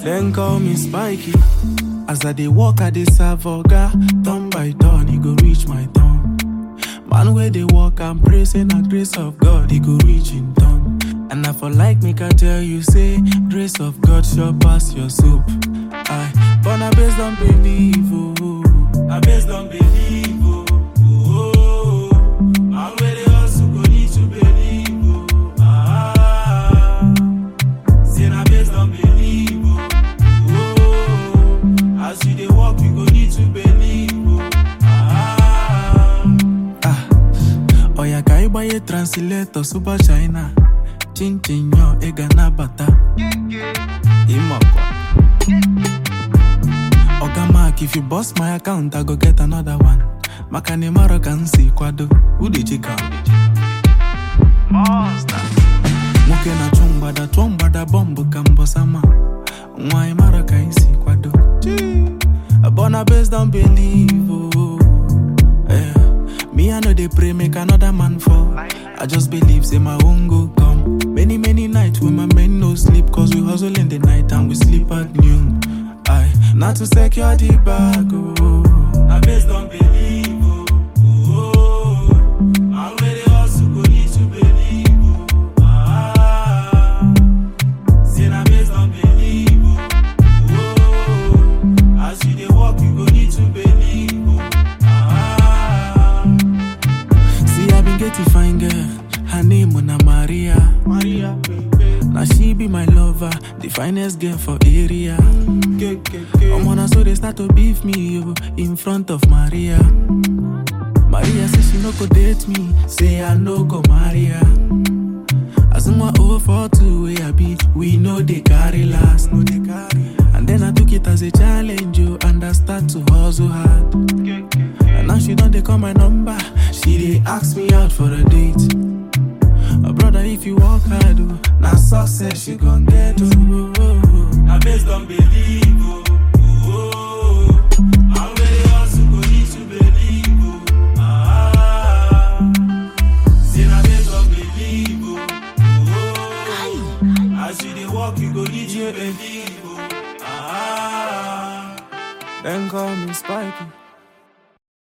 Then call me Spiky. As I dey walk, I dey serve oga. Turn by turn, he go reach my turn. Man where they walk and pray, say na grace of God, he go reach in turn. And I for like make I tell you, say grace of God sure pass your soap. I but na based on believe, oh. Na based on believe, oh. oh. Man where they hustle go need to believe, oh. Ah. Say na based on believe, oh. oh. As you dey walk, you go need to believe, oh. Ah. Ah. Oya ka ịgbanye translator super China chinchin yo ị ga nabata ịmakwa Oga Mark if you bust my account I go get another one maka na ịmarọ ka m si kwado udejika nwoke na-achụ mgbada chụọ mgbada bọmbụ ka mbọsama nwa ịmarọ ka anyị si kwado Born based on believe oh. Eh, Me, I know they pray, make another man fall. I just believe, say my own go come. Many, many nights when my men no sleep, cause we hustle in the night and we sleep at noon. I not to secure the bag, oh. I based on believe, oh. oh. And where they hustle, go need to believe, oh. Ah. Say na based on believe, oh. oh. As you dey walk, you go need to believe, oh. Ah. See, I been get a fine girl. Her name na Maria. Maria, Now she be my lover, the finest girl for area. I'm on so they start to beef me yo, in front of Maria. Maria say she no go date me, say I no go marry her. As in my over for two way I be, we know they carry last, no they carry. And then I took it as a challenge, yo, and I start to hustle hard. And now she don't they call my number. She they ask me out for a date. A brother, if you work hard, oh, now success you gon' get. Oh, oh, oh. Now based on believe, oh, oh, oh. And where they hustle go need to believe, oh. Ah, say now based on believe, oh, oh, oh. As you dey walk, you go need to believe, oh. Ah, then call me Spiky.